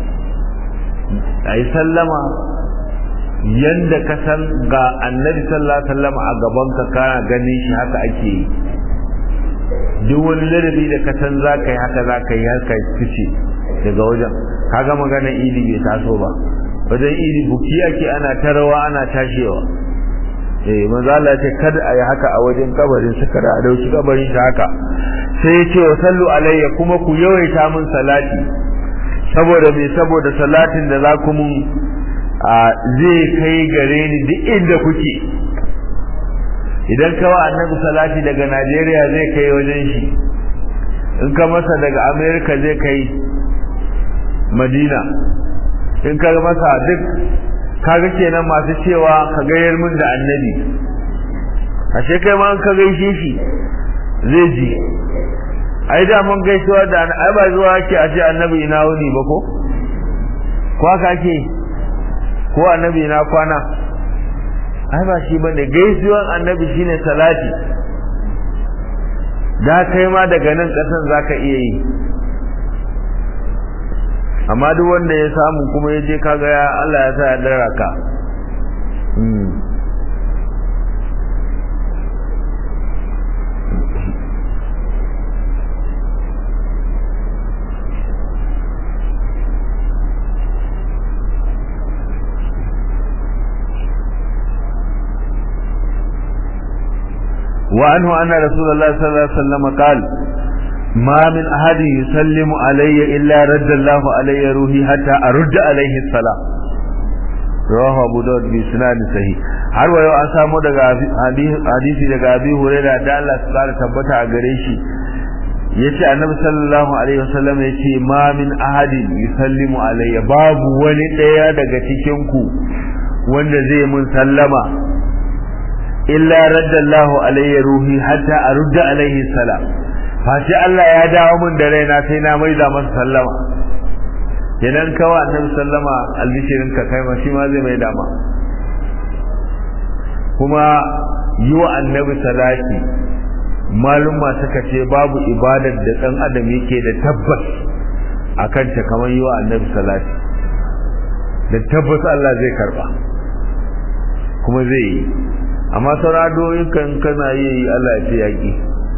ayi sallama yanda ka san ga annabi sallallahu alaihi wasallam a gaban ka kana ganin shi haka ake yi duk wani ladabi da ka san za ka yi haka za ka yi haka fice daga wajen kaga maganar idi bai taso ba wajen idi buki ake ana tarawa ana tashewa eh manzo Allah ce kada a yi haka a wajen kabarin su kada a dauki kabarin shi haka sai ya ce wa sallu alayya kuma ku yawaita min salati saboda me saboda salatin da za ku mun zai kai gare ni duk inda kuke idan kawa annabi salati daga Najeriya zai kai wajen shi in ka masa daga America zai kai Madina in ka masa duk kaga kenan masu cewa ka gayar min da annabi ashe kai ma ka gaishe shi zai ji ai da mun gaisuwa da ai ba zuwa ake a ce annabi ina wuni ba ko ko haka ake ko annabi na kwana ai ba shi bane gaisuwan annabi shine salati da kai ma daga nan kasan zaka iya yi amma duk wanda ya samu kuma ya je kaga ya Allah ya sa ya dara ka وعنه أن رسول الله صلى الله عليه وسلم قال ما من أحد يسلم علي إلا رد الله علي روحي حتى أرد عليه السلام رواه أبو داود بسناد صحيح har wa yau an samu daga hadisi daga Abi Hurairah da Allah su kara tabbata a gare shi yace Annabi sallallahu alaihi wasallam yace ma min ahadin yusallimu alayya babu wani daya daga cikin ku wanda zai mun sallama illa raddallahu alayya ruhi hatta arudda alayhi salam fashi Allah ya dawo min da raina sai na maida masa sallama kenan kawa annabi sallama albishirin ka kai ma shi ma zai maida ma kuma yi wa annabi salati maluma suka ce babu ibadar da dan adam yake da tabbas akan ta kamar yi wa annabi salati da tabbas Allah zai karba kuma zai yi amma sauradoyin kan kana yi Allah ya ce yaki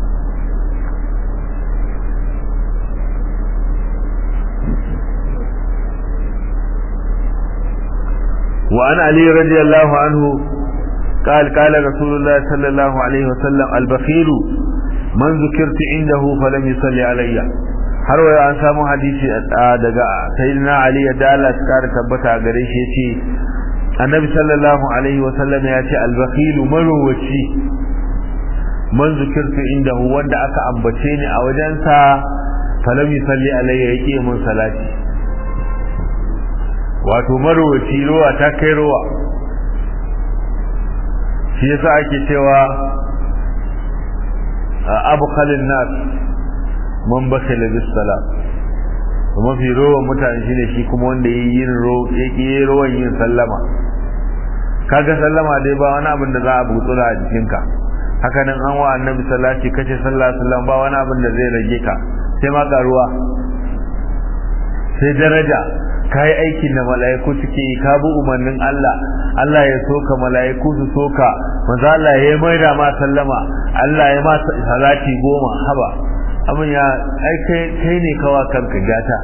وعن علي رضي الله عنه قال قال رسول الله صلى الله عليه وسلم البخيل من ذكرت عنده فلم يصلي علي har waya an samu hadisi daga sayyidina ali da Allah ya kara tabbata gare shi yace annabi sallallahu alaihi wa sallam ya ce al-bakhil marwaci man zikirtu indahu wanda aka ambace ni a wajensa falam yusalli alayya yake mun salati wato marwaci ruwa ta kai ruwa shi yasa ake cewa abkhalin nas man bakhala bis salat kuma fi rowan mutane shine shi kuma wanda yayi yin ro yake rowan yin sallama kaga sallama dai ba wani abin da za a butsura a jikinka haka nan an wa annabi salati kace sallallahu alaihi wasallam ba wani abin da zai rage ka sai ma karuwa sai daraja kai aikin da mala'iku suke yi ka bi umarnin Allah Allah ya soka mala'iku su soka manzo Allah ya mai da ma sallama Allah ya ma salati goma haba abin ya ai kai kai ne kawa kanka gata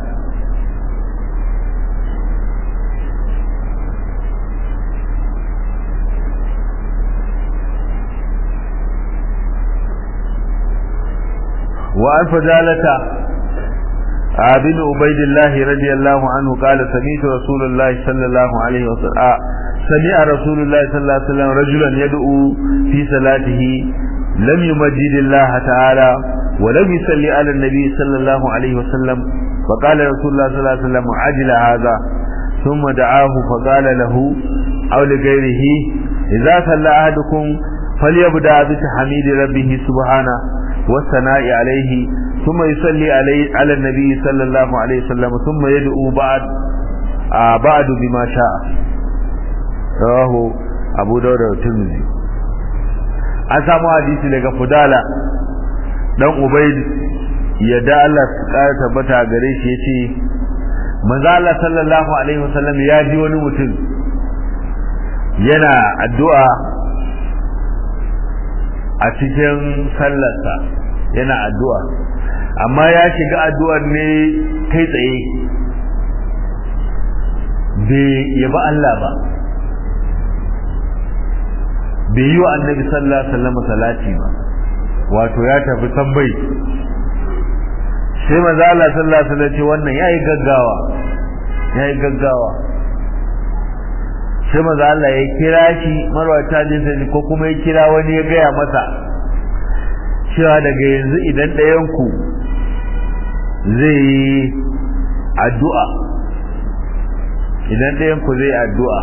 وعن فجالة بن عبيد الله رضي الله عنه قال سمعت رسول الله صلى الله عليه وسلم سمع رسول الله صلى الله عليه وسلم رجلا يدعو في صلاته لم يمجد الله تعالى ولم يصلي على النبي صلى الله عليه وسلم فقال رسول الله صلى الله عليه وسلم عجل هذا ثم دعاه فقال له أو لغيره إذا صلى أحدكم فليبدأ بتحميد ربه سبحانه والثناء عليه ثم يصلي عليه على النبي صلى الله عليه وسلم ثم يدعو بعد آه بعد بما شاء رواه أبو داود والترمذي an samu hadisi daga fudala dan ubaid yadda Allah su kara tabbata gare shi yace manzo Allah sallallahu alaihi wasallam ya ji wani mutum yana addu'a a cikin sallarsa yana addu'a amma ya shiga addu'ar ne kai tsaye bai yaba Allah ba bai yi wa annabi sallallahu alaihi wasallam salati ba wato ya tafi tambayi sai manzo Allah sallallahu alaihi wasallam ce wannan yayi gaggawa yayi gaggawa sai manzo Allah ya kira shi marwata jinsa ko kuma ya kira wani ya gaya masa cewa daga yanzu idan ɗayan ku zai yi addu'a idan ɗayan ku zai addu'a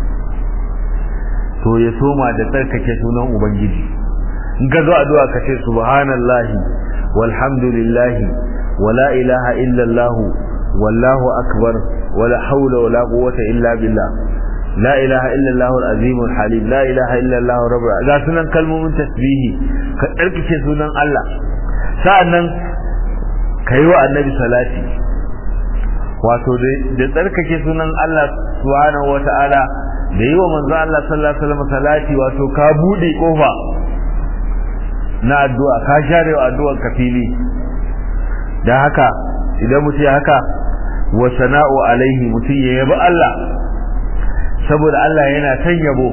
to ya soma da tsarkake sunan ubangiji in ka zo addu'a ka ce subhanallahi walhamdulillahi wala ilaha illallah wallahu akbar wala haula wala quwwata illa billah la ilaha illallah al-azim al-halim la ilaha illallah rabbul ga sunan kalmomin tasbihi ka tsarkake sunan Allah sa'annan kai wa annabi salati wato da tsarkake sunan Allah subhanahu wata'ala da yi wa manzo Allah sallallahu alaihi wasallam salati wato ka bude kofa na addu'a ka share wa addu'ar ka fili dan haka idan mutum ya haka wa sana'u alaihi mutum ya yabi Allah saboda Allah yana san yabo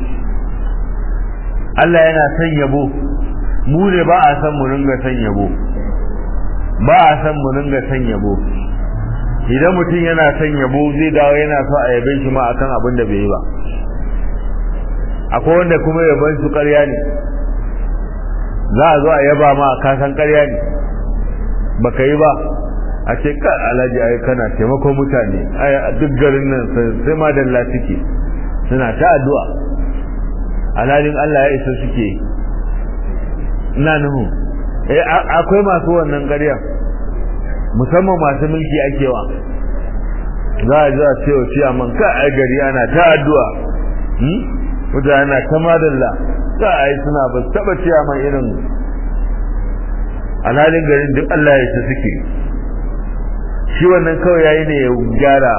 Allah yana san yabo mu ne ba a san mu ringa san yabo ba a san mu ringa san yabo idan mutum yana son yabo zai dawo yana so a yabe shi ma akan abin da bai yi ba akwai wanda kuma yaban su ƙarya ne za a zo a yaba ma ka san ƙarya ne baka yi ba a ce ka alhaji ai kana taimakon mutane ai duk garin nan sai ma dalla suke suna ta addu'a alhalin Allah ya isa suke ina nuhu eh akwai masu wannan ƙarya musamman masu mulki akewa za a za a ce wa ciyaman ka a gari ana ta addu'a mutane na ta madalla za a yi suna ba taba ciyaman irin alhalin garin duk Allah ya ce suke shi wannan kawai yayi ne ya gyara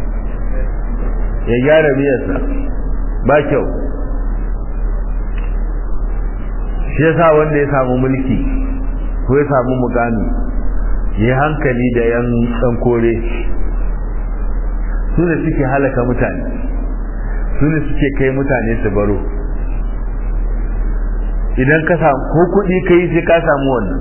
ya gyara biyarsa ba kyau shi yasa wanda ya samu mulki ko ya samu mugami yi hankali da yan ɗan kore su ne suke halaka mutane su ne suke kai mutane su baro idan ka samu ko kuɗi ka yi sai ka samu wannan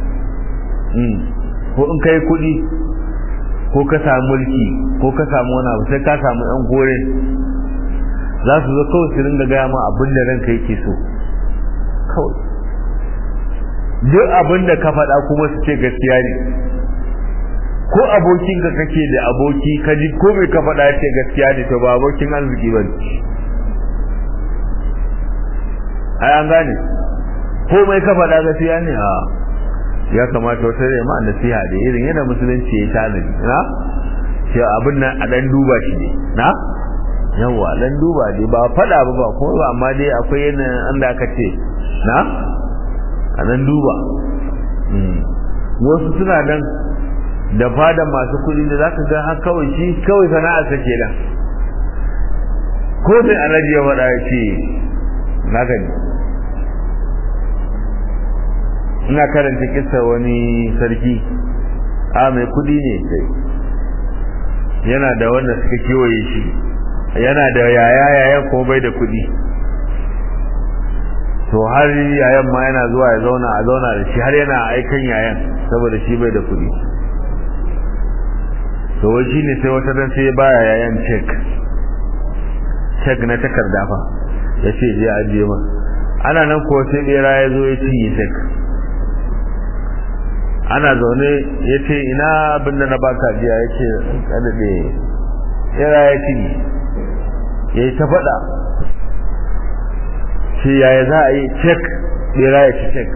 ko in ka yi kuɗi ko ka samu mulki ko ka samu wani abu sai ka samu yan kore za su zo kawai su ringa gaya ma abin da ranka yake so kawai duk abin da ka faɗa kuma su ce gaskiya ne ko abokin ka kake da aboki ka ji ko mai ka faɗa ce gaskiya ne to ba abokin arziki ba ne ai an gane komai ka faɗa gaskiya ne a ya kamata wata rai ma nasiha da irin yana musulunci ya tanadi na ce abin nan a dan duba shi ne na yawa dan duba dai ba faɗa ba ba kuma ba amma dai akwai yana an da aka ce na a dan duba wasu suna nan da fada masu kuɗi da zaka ga har kawai shi kawai sana'ar sa kenan ko sai alaji ya faɗa ya ce na gani ina karanta kissa wani sarki a mai kudi ne sai yana da wanda suka kewaye shi yana da yaya yayan kuma bai da kudi to har yayan ma yana zuwa ya zauna a zauna da shi har yana aikan yayan saboda shi bai da kudi to wai shi ne sai wata ran sai ya baya yayan cek cek na takarda fa ya ce je ajiye ma ana nan ko sai bera ya zo ya cinye cek ana zaune ya ce ina abin da na baka jiya ya ce kadade bera ya cinye ya yi ta faɗa ce yaya za a yi cek bera ya ci cek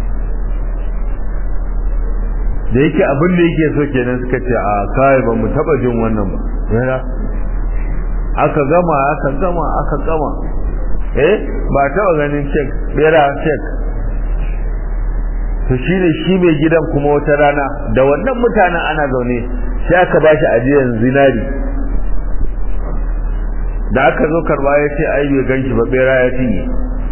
da yake abin da yake so kenan suka ce a kai ba mu taba jin wannan ba bera aka gama aka gama aka gama eh ba taba ganin cek bera cek to shine shi mai gidan kuma wata rana da wannan mutanen ana zaune sai aka bashi ajiyar zinari da aka zo karba ya ce ai bai ganshi ba bera ya cinye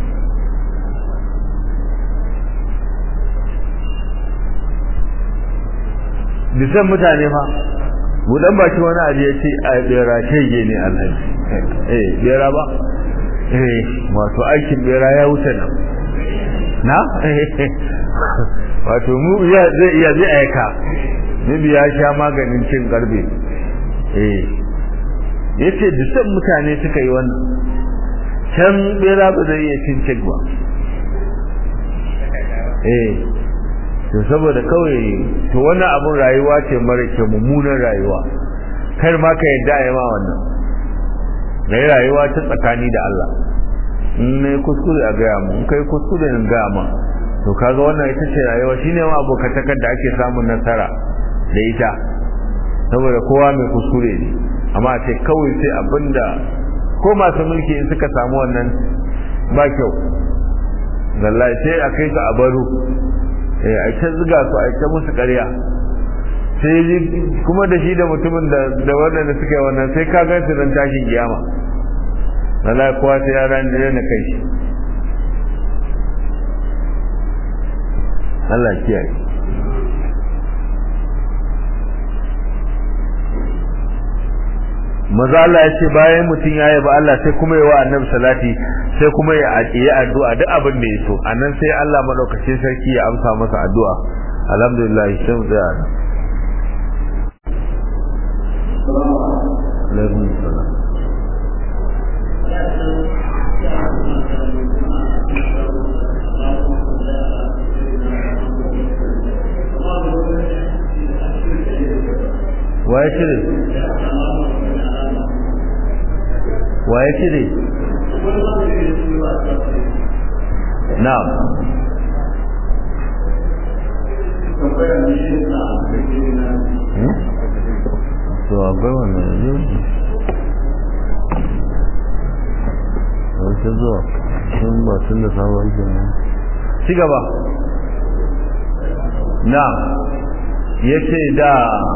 bisan mutane fa budan baki wani abu ya ce a bera shege ne alhaji eh bera ba eh wato aikin bera ya wuce nan na wato mu ya zai iya zai aika Nabi ya sha maganin cin garbe eh yace bisan mutane suka yi wannan can bera ba zai iya cin cin ba eh to saboda kawai to wannan abun rayuwa ce mara ke mummunan rayuwa kar ma ka yadda a yi ma wannan rai rayuwa ta tsakani da Allah in ne kuskure a gaya mu in kai kuskure in gaya ma to kaga wannan ita ce rayuwa shine ma abokatakar da ake samun nasara da ita saboda kowa mai kuskure ne amma ce kawai sai abinda ko masu mulki in suka samu wannan ba kyau wallahi sai a kai ka a baro eh a ta zuga su a ta musu ƙarya sai kuma da shi da mutumin da da waɗanda suka yi wannan sai ka gan su dan tashin kiyama wallahi kowa sai ya ran da na kai shi Allah kiyaye maza Allah ya ce bayan mutum ya yaba Allah sai kuma yi wa annabi salati sai kuma ya yi addu'a duk abin da ya so anan sai Allah madaukakin sarki ya amsa masa addu'a alhamdulillah sai mu tsaya nan alaikum salam waye cire waye cire na'am to akwai wannan yanzu wace zuwa sun ba tun da sabon kenan ci gaba na ya ce da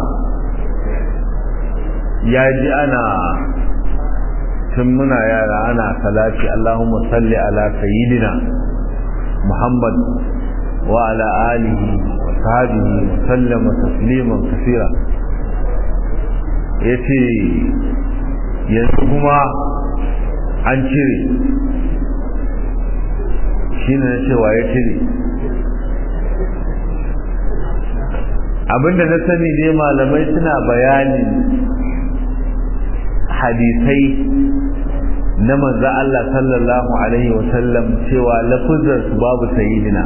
ya ji ana tun muna yara ana salati Allahumma salli ala sayyidina Muhammad wa ala alihi wa sahbihi wa sallama tasliman kaseera yace yanzu kuma an cire shine na cewa ya cire abinda na sani ne malamai suna bayani hadisai na manzo Allah sallallahu alaihi wasallam cewa lafuzar su babu sayyidina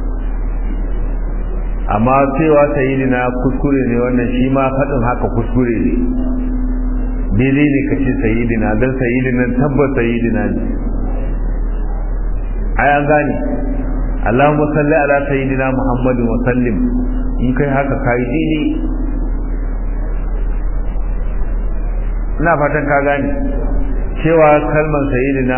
amma cewa sayyidina kuskure ne wannan shi ma faɗin haka kuskure ne daidai ne ka ce sayyidina don sayyidina tabbas sayyidina ne ai an gane Allahumma salli ala sayyidina Muhammadin wa sallim in kai haka kai daidai ina fatan ka gane cewa kalmar sayyidina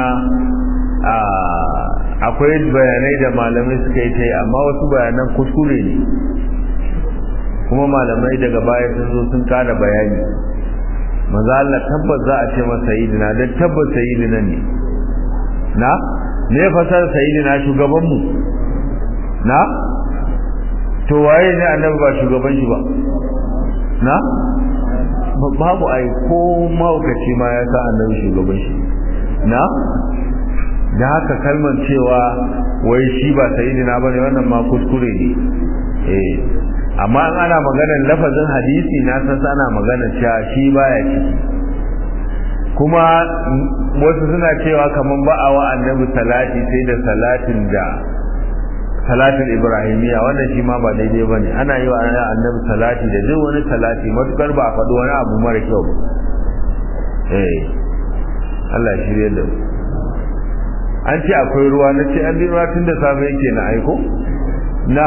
akwai bayanai da malamai suka yi ta yi amma wasu bayanan kuskure ne kuma malamai daga baya sun zo sun kada bayani maza Allah tabbas za a ce masa sayyidina dan tabbas sayyidina ne na ne fasar sayyidina shugaban mu na to waye ne annabi ba shugaban shi ba na babu ai ko maukaci ma ya sa annabi shugaban shi na da haka kalmar cewa wai shi ba sayyidina bane wannan ma kuskure ne eh amma in ana maganar lafazin hadisi na san ana maganar cewa shi baya ciki kuma wasu suna cewa kaman ba a wa annabi salati sai da salatin da salatin ibrahimiya wannan shi ma ba daidai bane ana yi wa annabi salati da duk wani salati matukar ba a faɗi wani abu mara kyau ba eh Allah ya shirye da mu an ce akwai ruwa na ce an ruwa tun da safe yake na aiko na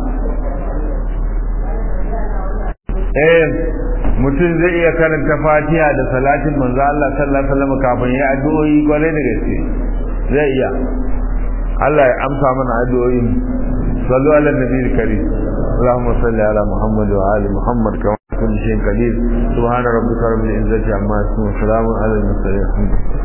eh mutum zai iya karanta fatiha da salatin manzo Allah sallallahu alaihi wasallam kafin ya addu'o'i kwarai da gaske zai iya Allah ya amsa mana addu'o'in sallu ala nabiyil karim اللهم صل على محمد وآل محمد كما كل شيء قدير سبحان ربك رب العزة عما يصفون وسلام على المرسلين